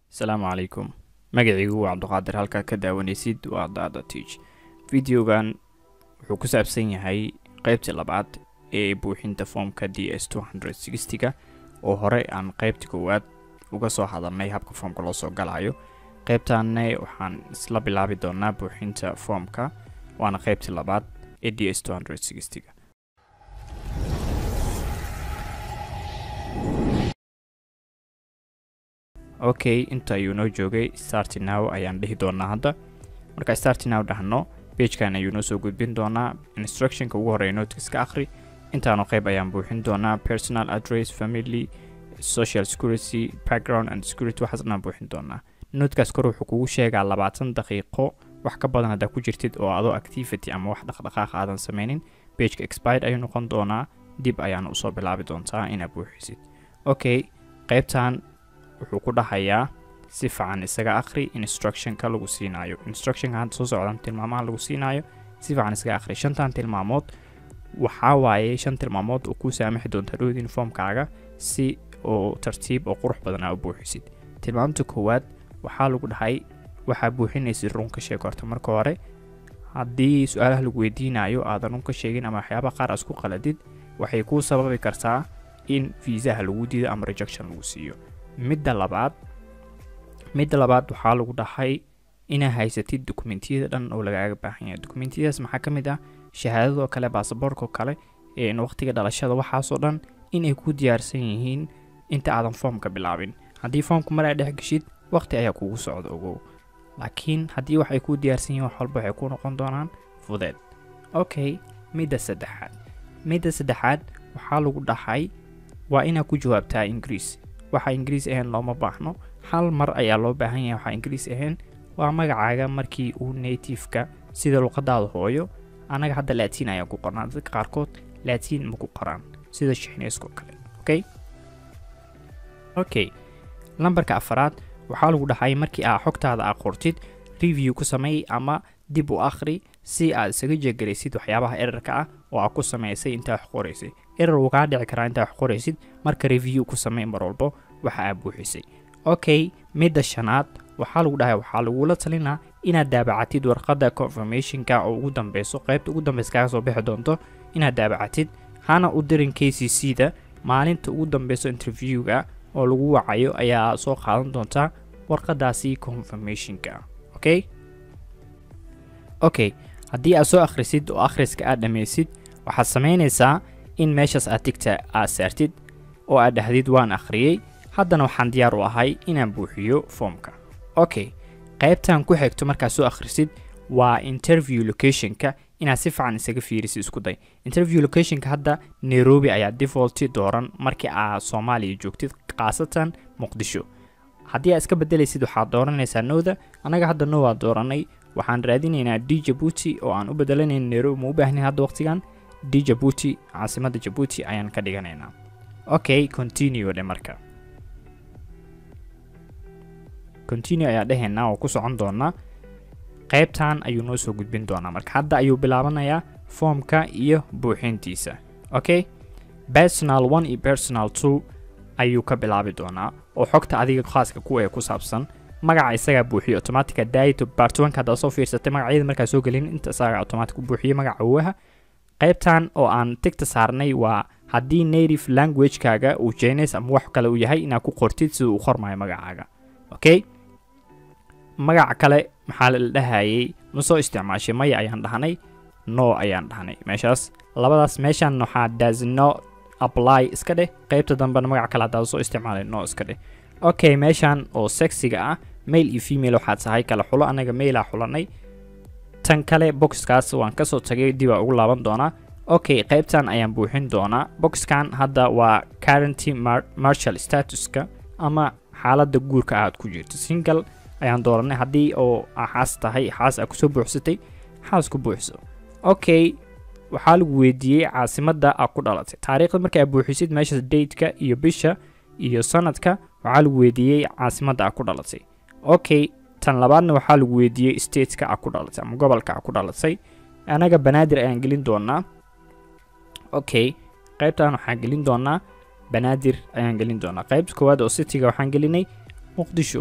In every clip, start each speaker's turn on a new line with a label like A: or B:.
A: asalaamu calaykum magacaygu waa cabduqaadir halkaa ka daawanaysid waa dada tich videogan wuxuu ku saabsan yahay qeybtii labaad ee buuxinta foomka d s ga oo hore aan qeybta koowaad uga soo hadalnay habka foomka loo soo galayo qeybtaanne waxaan isla bilaabi doonaa buuxinta foomka waana qeybtii labaad ee d s ga okay inta ayuu noo joogay starti now ayaan dhihi doonaa hadda marka starti now dhahno bagekan ayuu noo soo gudbin doonaa instructionka ugu horeeya notiska ka akhri intaanu qeyb ayaan buuxin doonaa personal address family social security background and security waxaas dhanaan buuxin doonaa notkaas kor wuxuu kugu sheegaa labaatan daqiiqo wax ka badan haddaa ku jirtid oo adoo activity ama wax dhaqdhaqaaq aadan sameynin bageka expired ayuu noqon doonaa dib ayaana usoo bilaabi doontaa inaad buuxisid okay qeybtan wuxuu ku dhahayaa si fiican isaga akhri instructionka lagu siinaayo instructionka hadda soo socdan tilmaamaha lagu siinaayo si fiican isaga akhri shantan tilmaamood waxaa waaye shan tilmaamood oo kuu saamaxi doonta dhowd uniformkaaga si oo tartiib oo qurux badan aa u buuxisid tilmaamta koowaad waxaa lagu dhahay waxaa buuxinaysid run ka sheeg horta marka hore haddii su-aalaha lagu weydiinayo aadan run ka sheegin ama waxyaaba qaar aad isku qaladid waxay kuu sababi kartaa in fiisaha lagu diido ama rejection lagu siiyo midda labaad midda labaad waxaa lagu dhahay inaa haysatid dokumentiyada dhan oo lagaaga baahan yahay dokumentiyadaas maxaa ka mid ah shahaadadoo kale baasaboorkoo kale waqtiga dhalashada waxaasoo dhan inay ku diyaarsan yihiin inta aadan foomka bilaabin haddii foomka mar aa dhex geshid waqti ayaa kugu socda ogow laakiin haddii waxay kuu diyaarsan yihiin wax walba waxay ku noqon doonaan fudeed okay midda saddexaad midda saddexaad waxaa lagu dhahay waa inaa ku jawaabtaa ingiriis waxa ingiriis ahayn looma baahno hal mar ayaa loo baahan yahay waxaa ingiriis ahayn waa magacaaga markii uu nativeka sida luqadaada hooyo annaga hadda laatiin ayaan ku qornaa dadka qaarkood laatiin ma ku qoraan sida shixneyskoo kale okay okay lambarka afaraad waxaa lagu dhahay markii aa xogtaada aa qortid review ku sameey ama dib u akhri si aad isaga jeegaraysid waxyaabaha erarka ah oo aad ku sameysay intaa wax qoraysay erar wuu kaa dhici karaa intaa wax qoraysid marka review ku samey mar walbo waxa aad buuxisay okay midda shanaad waxaa lagu dhahay waxaa lagula talinaa inaad daabacatid warqadda confirmationka oo ugu dambeyso qaybta ugu dambeysa kaaga soo bixi doonto inaad daabacatid hana u dirin k c c da maalinta ugu dambeyso interviewga oo lagu wacayo ayaa soo qaadan doontaa warqadaasi confirmationka okay okay haddii aad soo akhrisid oo akhriska aad dhammaysid waxaad samaynaysaa in meeshaas aad tigta aad saartid oo aad dhahdid waan akhriyey haddana waxaan diyaar u ahay inaan buuxiyo foomka okay qaybtan ku xigto markaad soo akhrisid waa interview locationka inaad si fiican isaga fiirisid isku day interview locationka hadda nairobi ayaa defaulti dooran markii aad soomaaliya joogtid khaasatan muqdisho haddii aad iska bedelaysid waxaad dooranaysaa nowda annaga hadda now aad dooranay waxaan raadinaynaa d jabuuti oo aan u bedelanayn nairobi ma u baahnin hadda waqtigan d jabuuti caasimadda jabuuti ayaan ka dhiganaynaa okay continue dhe marka continue ayaa dhehaynaa oo ku socon doonaa qaybtan ayuu noo soo gudbin doonaa marka hadda ayuu bilaabanayaa foomka iyo buuxintiisa okay personal one iyo personal two ayuu ka bilaabi doonaa oo xogta adiga khaaska kuwa ee ku saabsan magaca isagaa buuxiyo automatica daito bartwanka haddaad soo fiirsatay magacyada markaa soo gelin inta isagaa automatic u buuxiyo magaca awaha qaybtan oo aan tigta saarnay waa haddii native languagekaaga uu jeenays ama wax kale uu yahay inaad ku qortid sida uu qormayo magacaaga okay magaca kale maxaa la dhahayay ma soo isticmaashay maya ayaan dhahnay no ayaan dhahnay meeshaas labadaas meeshan waxaa does no apply iska dheh qaybta dambena magac kale haddaad soo isticmaalay no iska dheh okay meeshan oo sexiga ah mail iyo female waxaad tahay kala xulo anaga mailaa xulanay tan kale boxkaas waan kasoo tagay dibaa ugu laaban doonaa okay qaybtan ayaan buuxin doonaa boxkan hadda waa currenty marshal statuska ama xaaladda guurka aad ku jirto single ayaan dooranay haddii oo xaas tahay xaas aa kusoo buuxsatay xaas ku buuxso okay waxaa lagu weydiiyey caasimadda aa ku dhalatay taariikhda marka aad buuxisid meeshaas dateka iyo bisha iyo sanadka waxaa lagu weydiiyey caasimadda aa ku dhalatay okay tan labaadna waxaa lagu weydiiyey stateka aa ku dhalatay ama gobolka aa ku dhalatay anaga banaadir ayaan gelin doonaa okay qaybtan waxaan gelin doonaa banaadir ayaan gelin doonaa qaybta koowaad oo cityga waxaan gelinay muqdisho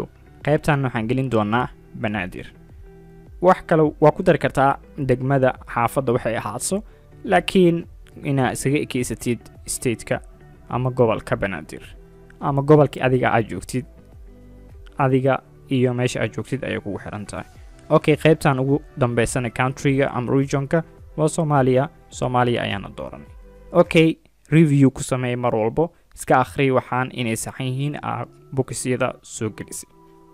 A: qaybtan waxaan gelin doonaa banaadir wax kale waa ku dari kartaa degmada xaafadda waxay ahaadso laakiin inaa isaga ekeysatid stateka ama gobolka banaadir ama gobolkii adiga aad joogtid adiga iyo meesha aad joogtid ayay kugu xiran tahay okay qaybtan ugu dambeysana countryga ama regionka waa soomaaliya soomaaliya ayaana dooranay okay review ku sameey mar walbo iska akhri waxaan inay saxan yihiin aa bokisyada soo gelisay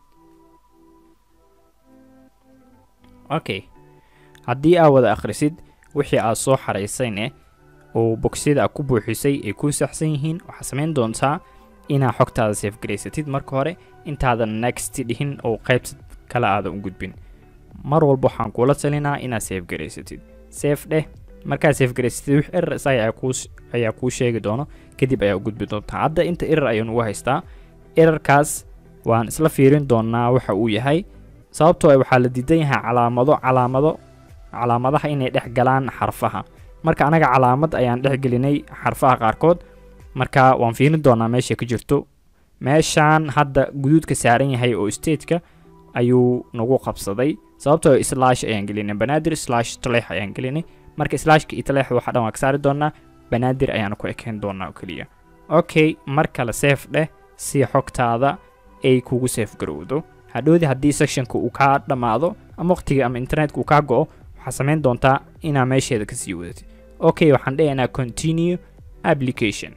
A: okay haddii aa wada akhrisid wixii aad soo xaraysayne oo bokisyada aad ku buuxisay ay ku saxsan yihiin waxaa samayn doontaa inaa xogtaada safe garaysatid marka hore intaadan next dhihin oo qaybta kale aadan u gudbin mar walba waxaan kuula talinaa inaad safe garaysatid safe dheh markaad safe garaysatid wix erar isaga ayaa kuu sheegi doono kadib ayaa u gudbi doontaa hadda inta erar ayaan ugu haystaa erarkaas waan isla fiirin doonaa waxa uu yahay sababtoo ah waxaa la diidan yahay calaamado calaamado calaamadaha inay dhex galaan xarfaha marka anaga calaamad ayaan dhex gelinay xarfaha qaarkood marka waan fiirin doonaa meesha ka jirto meeshaan hadda guduudka saaran yahay oo stateka ayuu nagu qabsaday sababtoo slash ayaan gelinay banaadir slash taleex ayaan gelinay marka slashka iyo taleex waxa dhan waa ka saari doonaa banaadir ayaana ku ekeen doonaa oo keliya okay mar kale safe dheh si xogtaada ay kugu safe garowdo hadhowdii haddii sectionka uu kaa dhammaado ama waqtiga ama internetka uu kaa go-o waxaa samayn doontaa inaa meesheeda kasii wadatid okay waxaan dhahaynaa continue application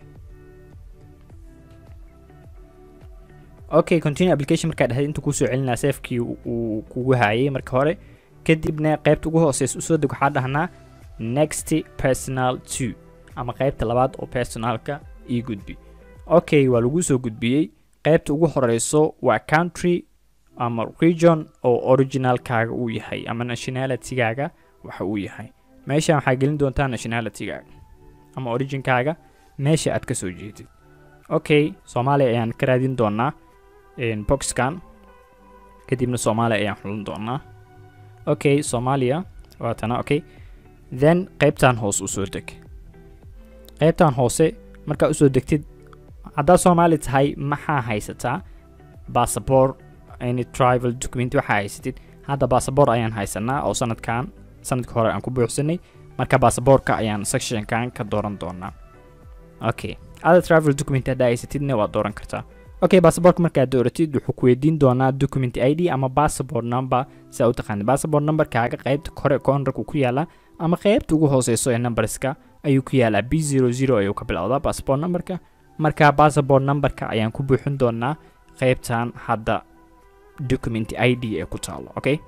A: okay continue application markaa dhahday inta kuusoo celinaa safekii uu kugu haayay marka hore kadibna qaybta ugu hooseysa usoo deg waxaa dhahnaa next personal two ama qaybta labaad oo personalka ii gudbi okay waa lagu soo gudbiyey qaybta ugu horeyso waa country ama region oo originalkaaga uu yahay ama nationalitygaaga waxa uu yahay meeshan waxaa gelin doontaa nationalitygaaga ama originkaaga meesha aad ka soo jeedid okay soomaaliya ayaan ka raadin doonaa boxkan kadibna soomaaliya ayaan xulan doonaa okay soomaaliya waatana okay then qaybtan hoose usoo deg qaybtan hoose markaa usoo degtid haddaad soomaali tahay maxaa haysataa bassabor any trival document waxaa haysatid hadda bassabor ayaan haysanaa oo sanadkan sanadka hore aan ku buuxsanay marka basaboorka ayaan sectionkan ka dooran doonaa okay ada travel document haddaa haysatidna waad dooran kartaa okay basaboorka markaad dooratid wuxuu ku weydiin doonaa document i d ama passport number siaa u taqaanid passport numberkaaga qaybta kore koonrarku ku yaalaa ama qaybta ugu hooseyso ee numberska ayuu ku yaalaa b zero zero ayuu ka bilowdaa passport numberka marka passport numberka ayaan ku buuxin doonaa qaybtan hadda document i d ee ku taalo okay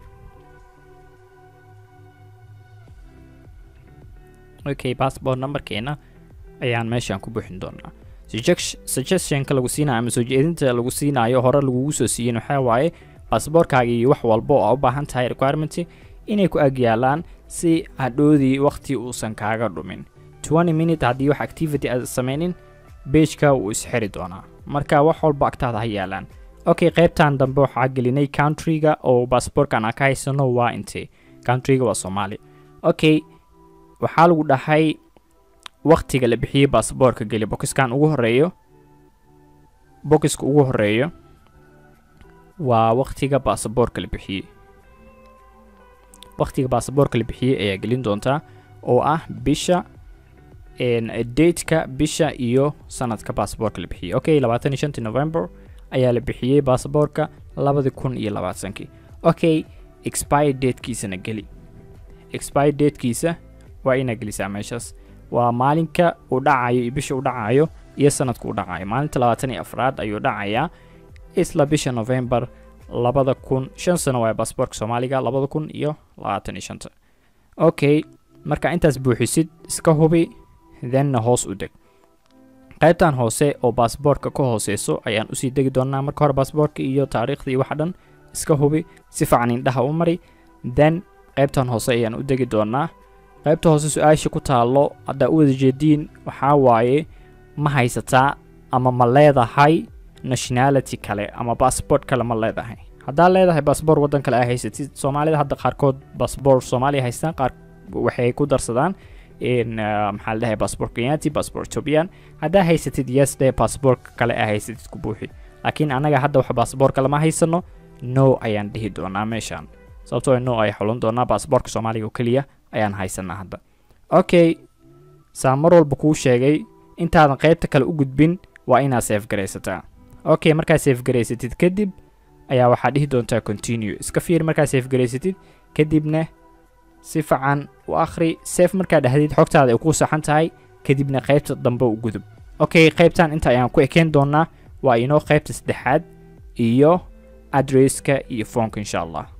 A: okay passport numberkeena ayaan meeshaan ku buuxin doonaa suggestionka lagu siinayo ama soo jeedinta lagu siinayo hore lagugu soo siiyin waxaa waaye basaboorkaaga iyo wax walba oo aa u baahan tahay requirement inay ku ag yaalaan si hadhoodii waqti uusan kaaga dhumin twenty minute haddii wax activity aad sameynin bageka wuu isxiri doonaa marka wax walba agtaada ha yaalaan okay qaybtan dambe waxaa gelinay countryga oo basaboorkan aan ka haysano waa intee countryga waa soomaaliya okay waxaa lagu dhahay waqtiga la bixiyey basaboorka geli bokiskan ugu horeeyo bokiska ugu horeeyo waa waqtiga basaboorka la bixiyey waqtiga basaboorka la bixiyey ayaa gelin doontaa oo ah bisha dateka bisha iyo sanadka basaboorka la bixiyey okay labaatan iyo shantii november ayaa la bixiyey basaboorka labadi kun iyo labaatankii okay expire datekiisana geli expire datekiisa waa inaa gelisaa meeshaas waa maalinka uu dhacayo iyo bisha u dhacayo iyo sanadka u dhacayo maalinta labaatan iyo afraad ayuu dhacayaa isla bisha november labada kun shan sano waa basaboorka soomaaliga labada kun iyo labaatan iyo shanta okay marka intaas buuxisid iska hubi thenna hoos u deg qaybtan hoose oo basaboorka ka hooseyso ayaan usii degi doonaa marka hore basaboorka iyo taariikhda iyo waxa dhan iska hubi si fiican indhaha u mari then qaybtan hoose ayaan u degi doonaa qaybta hoose su-aasha ku taallo haddaa u wada jeediin waxaa waaye ma haysataa ama ma leedahay nationality kale ama bassabort kale ma leedahay haddaa leedahay bassabort waddan kale aa haysatid soomaalida hadda qaarkood bassabort soomaaliya haystaan qaar waxay ku darsadaan maxaa la dhahay bassabort kenyati bassabort ethiopian haddaa haysatid yes dheh bassabort kale aa haysatid ku buuxi laakiin annaga hadda wax bassabort kale ma haysano no ayaan dhihi doonaa meeshaan sababtoo no ay xulan doonaa baasboorka soomaaliga oo keliya ayaan haysanaa hadda okay saa mar walba kuu sheegay intaadan qaybta kale u gudbin waa inaad seef garaysataa okay markaad seef garaysatid kadib ayaa waxaad dhihi doontaa continue iska fiir markaad seef garaysatid kadibna si fican u akhri seef markaad dhahdid xogtaada ay kuu saxan tahay kadibna qaybta dambe u gudub okay qaybtan inta ayaan ku ekeen doonaa waa inoo qaybta saddexaad iyo adresska iyo foonka insha allah